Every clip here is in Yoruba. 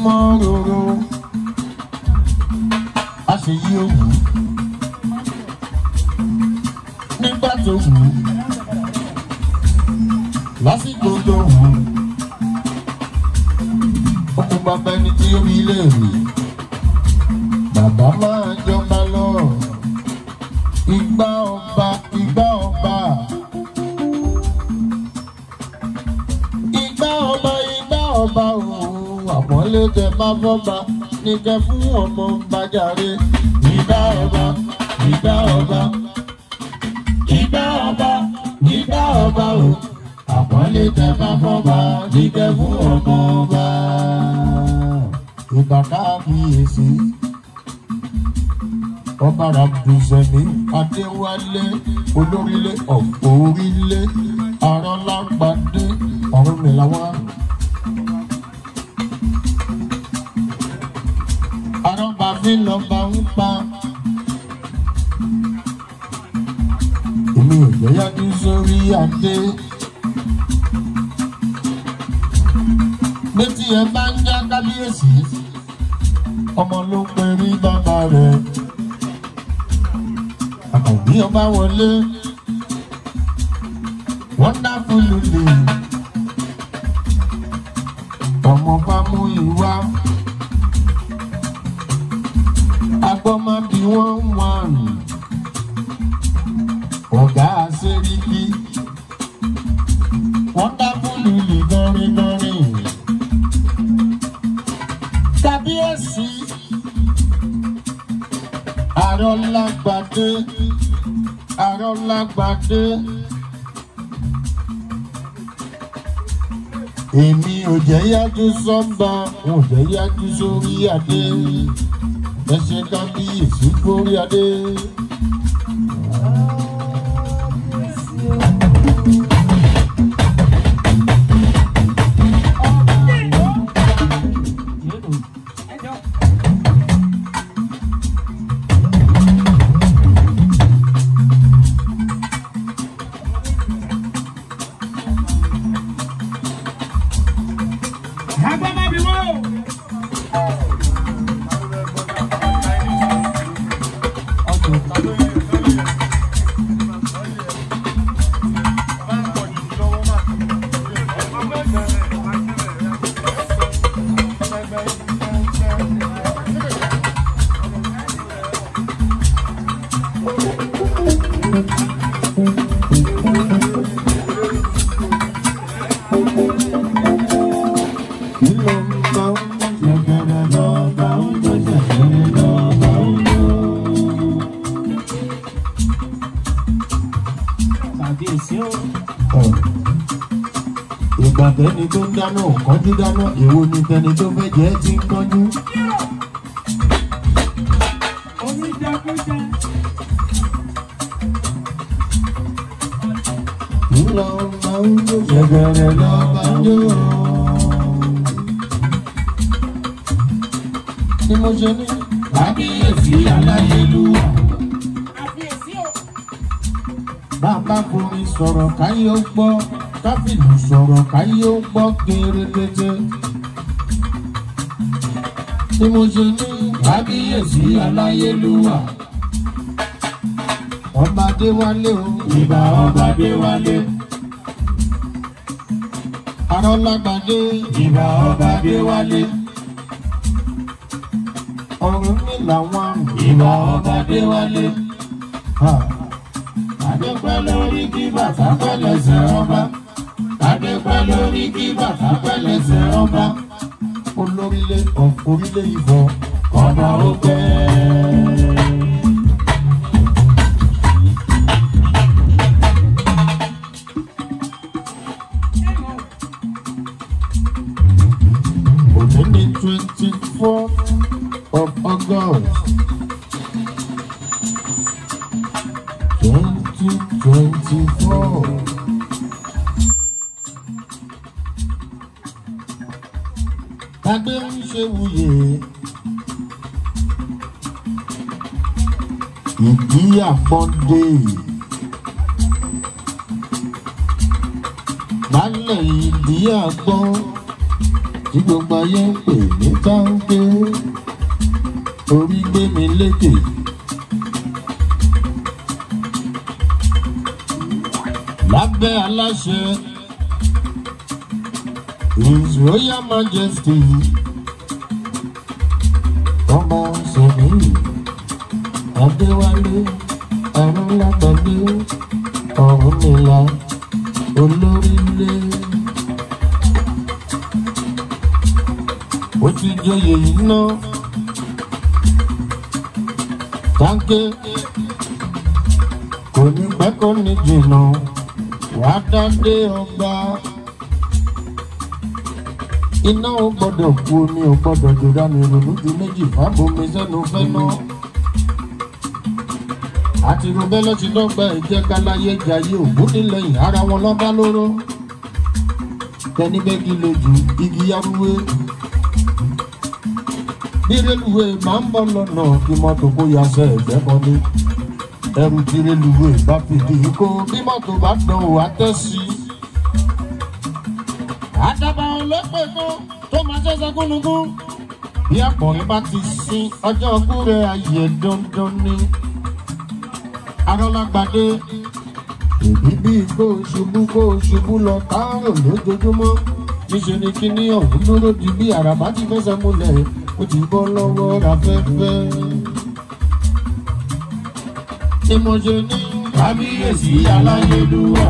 mọ́ roro a ṣe yí òwú nígbà tó wù ú lásìkò tó wù ú ó kún bàbá ẹni tí ó rí ilé rí bàbá máa jọba lọ ìgbà ọba ìgbà ọba ìgbà ọba ìgbà ọba òun àpọ́nlé tẹ bá fọ́ba ní kẹ fún ọmọ bàjáre ìgbà ọba ìgbà ọba ìgbà ọba ìgbà ọba o àpọ́nlé tẹ bá fọ́ba ní kẹ fún ọmọ ọba ìgbà káàbíyèsí ọba rabdùsẹ̀mí adéwálé olórílé ọ̀pọ̀ orílé arọ́lágbádé ọ̀run mi làwọn. arọ́ba mi lọ́ba ń pa. èmi ò jẹ́ yájú sórí adé. létí ẹ bá ń já kábíyèsí ọmọ ló ń perí bàbá rẹ̀ àkànbí ọba wọlé wonderful lulu ọmọ fámú ìwá agbọ́mábí wọ́n wọ́n ọ̀gá àṣẹ́ríkì wonderful lulu gọ́rin-gọ́rin kábíyèsí arọ́lágbádé arọ́lágbádé èmi ò jẹ́ yájú sọ́ba ò jẹ́ yájú sórí adé ẹ ṣe kábíyèsí kórí adé. ìgbà tẹni tó ń dáná ò kánjú dáná èwo ni tẹni tó fẹ́ jẹ́ ti ń kánjú. ńlọ máa ń jó ṣẹ̀gẹ̀rẹ̀ lọ́ba jó. ni mo ṣe ní. kábíyèsí aláyélúwà. bàbá fomi sọ̀rọ̀ káyé ó gbọ́ káfíìnì sọ̀rọ̀ káyé ó gbọ́ kérékété. Tí mo ṣe ní kábíyèsí aláyélúwà. Ọba Adéwálé o. Ìbà ọba Adéwálé. Arọ́lágbádé. Ìbà ọba Adéwálé. Ọ̀run mi làwọn. Ìbà ọba Adéwálé. Adépẹ́ lórí kí bàtà pẹ́lẹ́sẹ̀ ọba. Adépẹ́ lórí kí bàtà pẹ́lẹ́sẹ̀ ọba. Olórílé orílẹ̀ ìbọn ọba ó pẹ́. Òní ní twenty four of August. Twenty twenty four. Tàgbé ń ṣe wuyè. Ìdí àpọ́ndé. Lálẹ́ ìdí àgbọ́n. tí gbogbo ayé ń pè ní táǹkì orí gbé mi lékè. lábẹ́ aláṣẹ his royal majesty ọba sọ̀nìyí adéwálé arúnlágbàdé ọ̀rúnmìlà olórílé. ó ti joyè yìí ná táǹkì kò ní pẹ́ kó ní jìnnà wàá dádé ọba iná ò gbọ́dọ̀ kú omi ò gbọ́dọ̀ jòdá mi ronú ju méjì fábomi sẹ́nu fẹ́ ná àti rubẹ́ ló ti dọ́gba ìjẹ́ káláyé jayé ògún nílẹ̀yìn ara wọn lọ́ba lóró tẹni bẹ́gi lójú igi yarúwé bí rélùwé máa ń bọ̀ lọ́nà kí mọ́tò kó yaṣẹ́ ẹ̀fẹ́ kan ní ẹrù tí rélùwé bá fìdí kó bí mọ́tò bá dán o àtẹ́sí. àdàbà ọlọ́pẹ̀ kan tó máa ṣẹ̀ṣẹ̀ gúnugún bí àpọ̀rin bá ti sin ọjọ́ ọkú rẹ̀ ayé dandan ni. arọ́lágbádé èbí bíi kó o ṣubú kó o ṣubú lọ káàrò lójoojúmọ́ níṣẹ́ ni kíní ọ̀hún dúró di bí àràbá ti fẹsẹ̀ múlẹ̀ ó ti bọ́ lọ́wọ́ afẹ́fẹ́. Ni mo ṣe ní kábíyèsí aláyélúwà.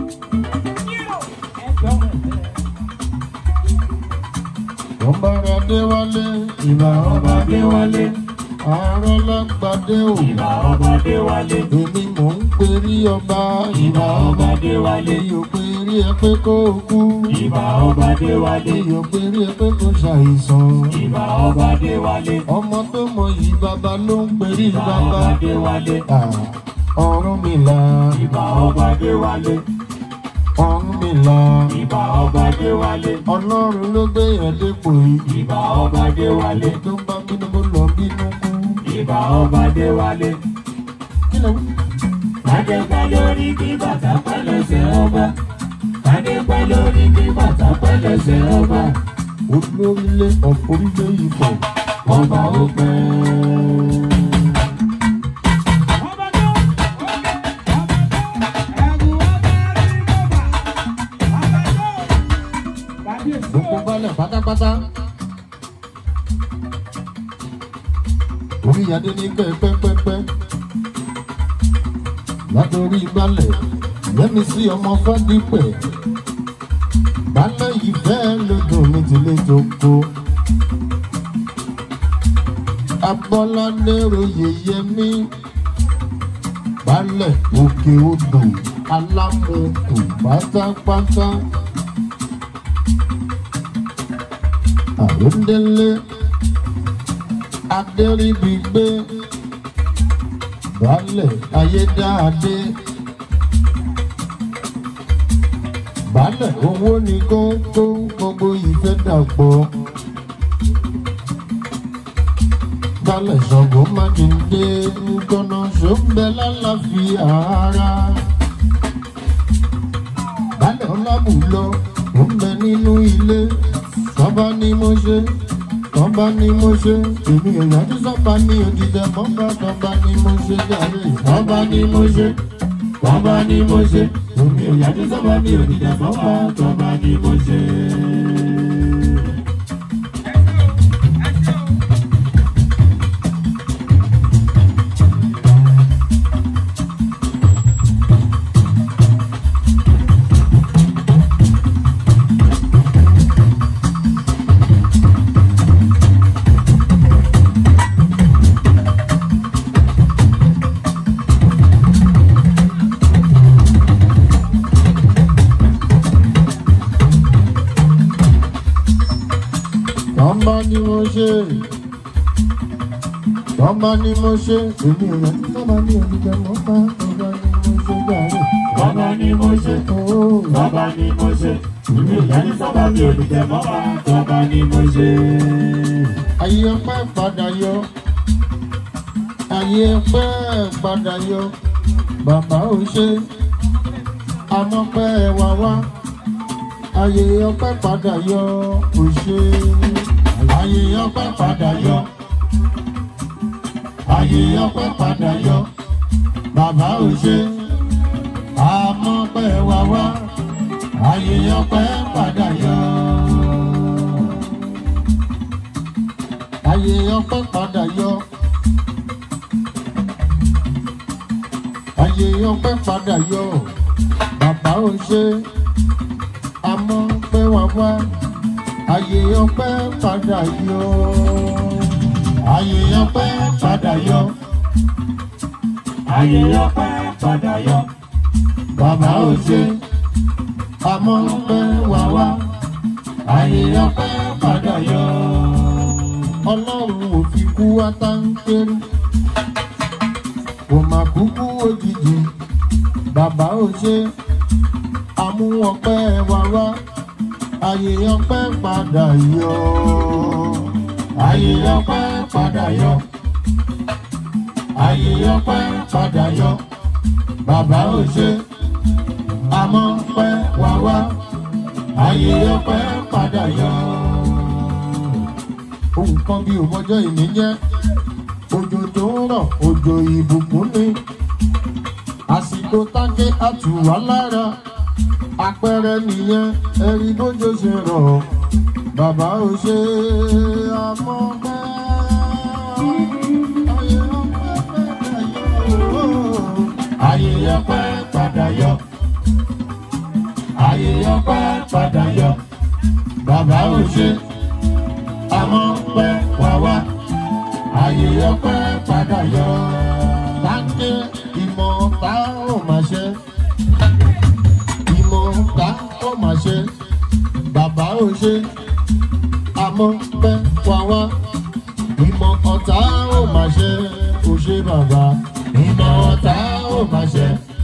Ọba Adéwálé, ìbà ọba Adéwálé, àárọ̀ lágbàdé ò. Ìbà ọba Adéwálé, Èmi mò ń perí ọba, ìbà ọba Adéwálé, èyí ò perí ẹ pé kó o kú. ìbà ọba Adéwálé, Èyí ò perí ẹ pé kó ṣàìsàn. ìbà ọba Adéwálé, Ọmọ tó mọ yìí bàbá ló ń perí ìbà bàbá. ọba Adéwálé, Ah, Ọ̀rúnmìlà, ìbà ọba Adéwálé, Ọ̀rúnmìlà. ìbà ọba Adéwálé, Ọlọ́run ló gbé yẹn dépò yìí. ìbà ọba Adéwálé, tó bá bínú kó lọ bínú kú. ìbà ọba Adéwálé. kí ló wí? Kádé pẹ́ lórí kí bàtà pẹ́ lẹ́sẹ̀ ọba. Kádé pẹ́ lórí kí bàtà pẹ́ lẹ́sẹ̀ ọba. olórílé ọ̀pọ̀rílẹ̀ ìfọ̀ Ọba ó pẹ́. gbogbo balẹ̀ pátápátá. orí adé ní kẹ́ pẹ́pẹ́pẹ́. látòrí balẹ̀ yẹ́mi sí ọmọ fádípẹ̀. balẹ̀ yìí fẹ́ lọ́dún mi ti lè jókòó. abọ́ládé royè yẹmí. balẹ̀ òkè odò alámùkù pátápátá. àròndélé adéríbigbé baálẹ̀ ayédáadé baálẹ̀ owó ní kókó gbogbo ìfẹ́ dàpọ̀ baálẹ̀ ṣọ̀gbọ́n mákindé gbọ́nà ṣọ́nbẹ́ lálàáfíà ara baálẹ̀ ọlábùlọ ó ń bẹ nínú ilé tọ́ba ni mo ṣe tọ́ba ni mo ṣe èmi èèyàn tí sọ́ba ní òdìdẹ mọ́ba tọ́ba ni mo ṣe jàre tọ́ba ni mo ṣe Tọ́ba ni mo ṣe, omi ò yájú sọ́ba mi ò dìjà sọ́ba, tọ́ba ni mo ṣe. tọ́ba ni mo ṣe tọ́ba ni mo ṣe èmi èèyàn tí sọ́ba ní òdìdẹ mọ́ba tọ́ba ni mo ṣe jàre Tọ́ba ni mo ṣe, ooo. tọ́ba ni mo ṣe, omi ò yájú sọ́ba mi ò dìjà sọ́ba, tọ́ba ni mo ṣe. ayé ọpẹ́ padà yọ ayé ọpẹ́ padà yọ bàbá ò ṣe amọ́pẹ́ wá wá ayé ọpẹ́ padà yọ òṣè ayé ọpẹ́ padà yọ ayé ọpẹ́ padà yọ bàbá òṣè àmọ́ pẹ́ wá wá ayé ọpẹ́ padà yọ. ayé ọpẹ́ padà yọ. ayé ọpẹ́ padà yọ. bàbá ò ṣe àmọ́ pé wá wá. ayé ọpẹ́ padà yọ. ayé ọpẹ́ padà yọ. ayé ọpẹ́ padà yọ. bàbá ò ṣe àmọ́ pé wá wá. ayé ọpẹ́ padà yọ. ọlọ́run ò fi kú wá táńkéré kò má kúkú òjijì bàbá ò ṣe àmúwọ̀pẹ́ wá wá ayé ọpẹ́ padà yọ ayé ọpẹ́ padà yọ ayé ọpẹ́ padà yọ bàbá ò ṣe àmọ́ pẹ́ wá wá ayé ọpẹ́ padà yọ ohun kan bí òmọjọ́ ìní jẹ́ òjò tó ń rọ̀ òjò ìbùkún ni àsìkò tágé àtùwá lára àpẹẹrẹ nìyẹn ẹ̀rí bójó ṣe rọ̀ bàbá ò ṣe àmọ́ pẹ́ ayé ọpẹ́ padà yọ ayé ọpẹ́ padà yọ ayé ọpẹ́ padà yọ bàbá ò ṣe àmọ́ pẹ́ wá wá ayé ọpẹ́ padà yọ. Dáńké ìmọ̀ ta ó máa ṣe. Ìmọ̀ ta ó máa ṣe. Bàbá ò ṣe. Àmọ́ pẹ́ wá wá. Ìmọ̀ ọ̀tá ó máa ṣe. Kò ṣe bàbá. Ìmọ̀ ọ̀tá ó máa ṣe.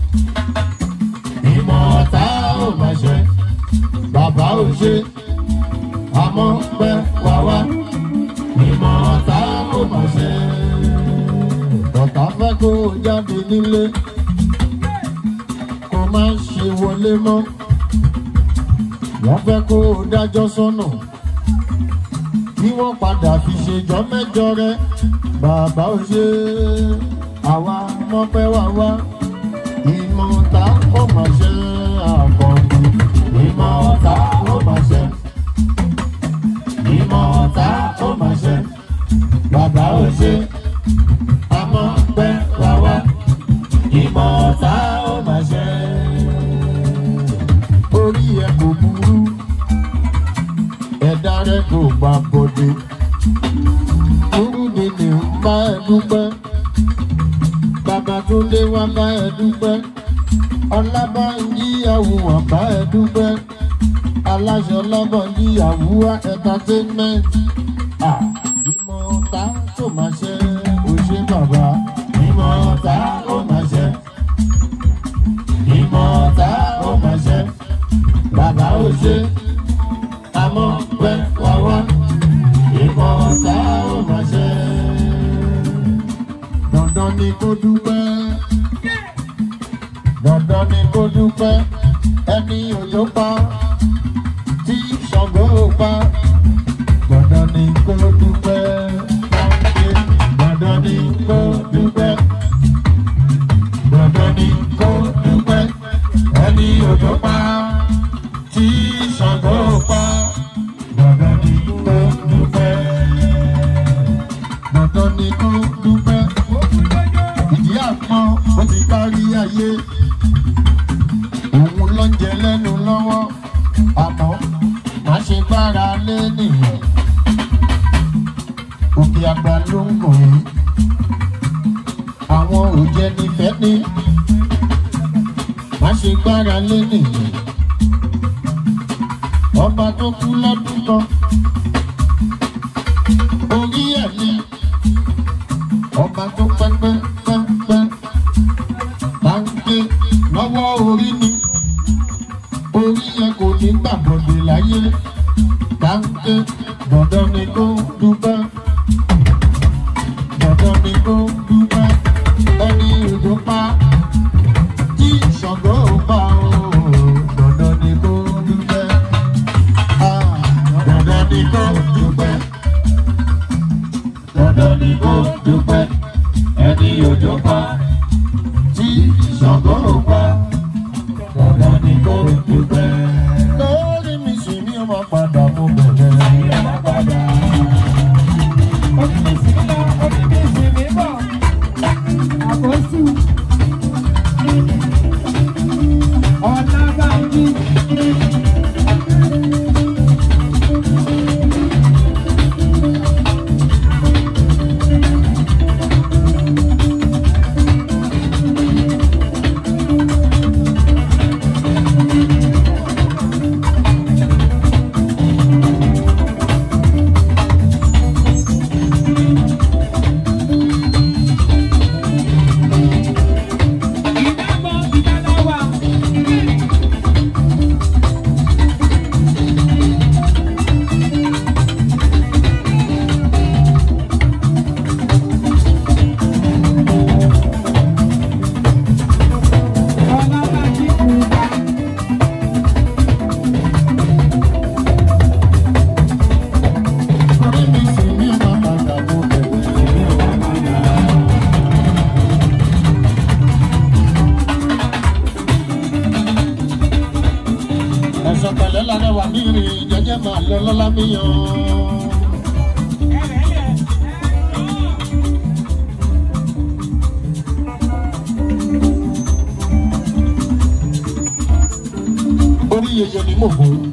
Ìmọ̀ ọ̀tá ó máa ṣe. Bàbá ò ṣe. Àmọ́ pẹ́ wá wá ìmọ̀ ọ̀tá kò mọ̀ ṣe. Ọ̀tá fẹ́ kó o jáde nílé, kó má ṣe wọlé mọ́. Wọ́n fẹ́ kó o dájọ́ sọ́nà, kí wọ́n padà fi ṣèjọ́ mẹ́jọ rẹ. Bàbá ò ṣe àwa mọ́pẹ́ wá wá. Ìmọ̀ ọ̀tá kò mọ̀ ṣe àkọ́kù. Ìmọ̀ ọ̀tá kò mọ̀ ṣe ìmọ̀ ọ̀tá ó máa ṣe bàbá ò ṣe àmọ́ pẹ́ wá wá ìmọ̀ ọ̀tá ó máa ṣe. orí ẹ kò burú ẹ̀dá rẹ kò gbà bọ̀dé burú ni ní ń bá ẹ dúpẹ́ bàbá tó lé wá bá ẹ dúpẹ́ ọlábàáyí àwùwọ̀n bá ẹ dúpẹ́ aláṣọ lọ́bọ̀ níyàwó entertainment. Ah, ìmọ̀ ọ̀tá tó máa ṣe òṣè bàbá. ìmọ̀ ọ̀tá ó máa ṣe. ìmọ̀ ọ̀tá ó máa ṣe. bàbá ò ṣe. àmọ́ pẹ́ wá wá. ìmọ̀ ọ̀tá ó máa ṣe. dandan ni kó dúpẹ́. dandan ni kó dúpẹ́. ẹni òjò pa tí Ṣàngó pa. Dandan ni kó dúpẹ́ láńké. Dandan ni kó dúpẹ́. Dandan ni kó dúpẹ́. Ẹni òjò pa tí Ṣàngó pa. Dandan ni kó dúpẹ́. Dandan ni kó dúpẹ́. Ìdí àpọ́n ó ti kárí ayé. Òun ló ń jẹ lẹ́nu lọ́wọ́ àmọ́ má ṣe gbára lé nìyẹn. Òkè àgbà ló ń gùn yín. Àwọn òjẹ́ nífẹ̀ẹ́ ní. Má ṣe gbára lé nìyẹn. Ọba tó kú lọ́dún kan. Orí ẹ̀ ni. Ọba tó pẹ́pẹ́ pẹ́pẹ́. Báńkì lọ́wọ́ orí ni orí yẹn kò ní gbàgbọ́dé láyé dáńké dandan ni kó dúpẹ́ dandan ni kó dúpẹ́ ẹni ìlú pa tí Ṣàngó pa ó dandan ni kó dúpẹ́ ni kò dúpẹ́ ẹni òjò pa tí Ṣàngó pa dandan ni kò dúpẹ́. lórí mi sì ní ọmọ padà mo bẹ̀rẹ̀. Ìyá má padà. Onímìsì ń lọ, onímìsì ń bọ̀. Àkóso. Ọ̀nàbànjí. Ìdábọ̀ ìdáláwà. Ọ̀nàbànjí kùrùkà. lórí mi sì ní ọmọ padà mo bẹ̀rẹ̀. ẹ̀sọ̀ pẹ̀lẹ́ lálẹ́ wà ní ìrìn jẹ́jẹ́ máa lọ lọ́lá mi yan. orí yeye ni mo bò ó.